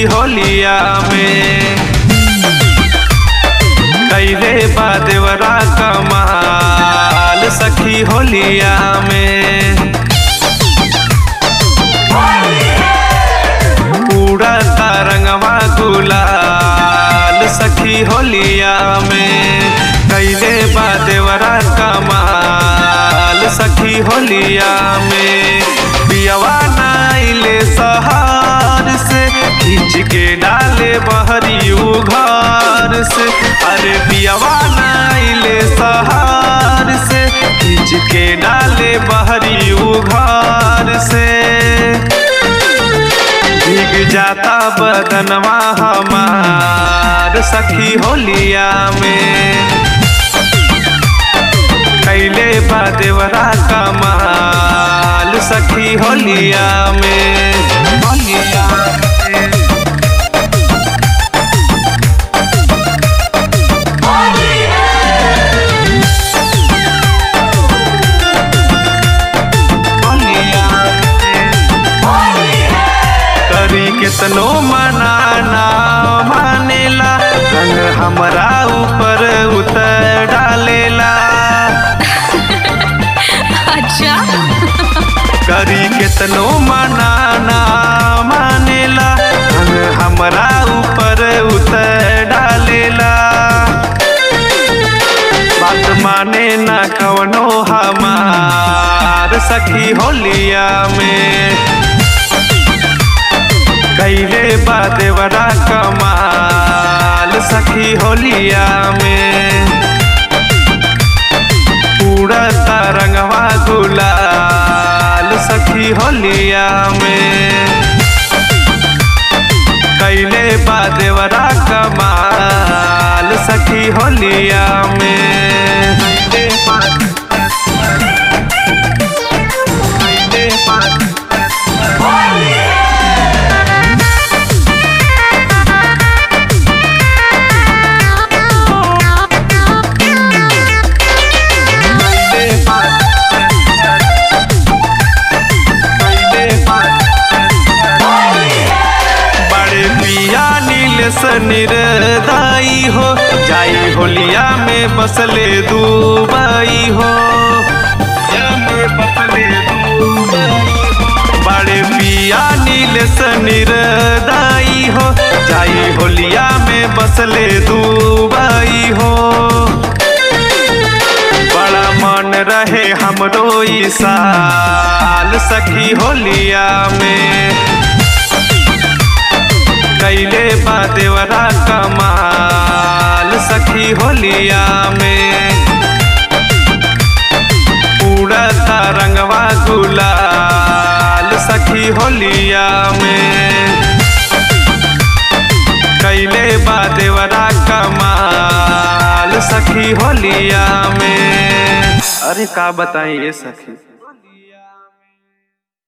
सखी होलिया में कैले बा देवरा कमाल सखी होलिया में पूरा रंगवा गुलाल सखी होलिया में कैले बा देवरा कमाल सखी होलिया में पियवा नाइले सहार से खींच के डाले बहरी उघार से अरे पियवा नाइले सहार से खींच के डाले बहरी उघार से भीग जाता बदनवा हमार सखी होलिया में कैले बा देवरा कमाल सखी होलिया में होलिया में होलिया में करी केतनो मनाना मानेला रंग हमरा ऊपर उतर डालेला अच्छा करी केतनो मनाना मानेला रंग हमरा ऊपर उतर डालेला बात माने ना कवनो हमार सखी होलिया में कैले बा देवरा कमाल सखी होलिया में पूरा रंगवा गुलाल सखी होलिया में कैले बा देवरा कमाल सखी होलिया में कैले बा- कैले बा- बड़े पिया नील निर्दाई हो जाई होलिया में बसले दुबई हो होलिया में बसले दुबई हो। बड़े पिया नील निर्दाई हो जाई होलिया में बसले दुबई हो बड़ा मन रहे हमरो ई साल सखी होलिया में कैले बा देवरा कमाल सखी होलिया में उड़ता रंगवा गुलाल सखी होलिया में कैले बा देवरा कमाल सखी होलिया में अरे का बताई ये सखी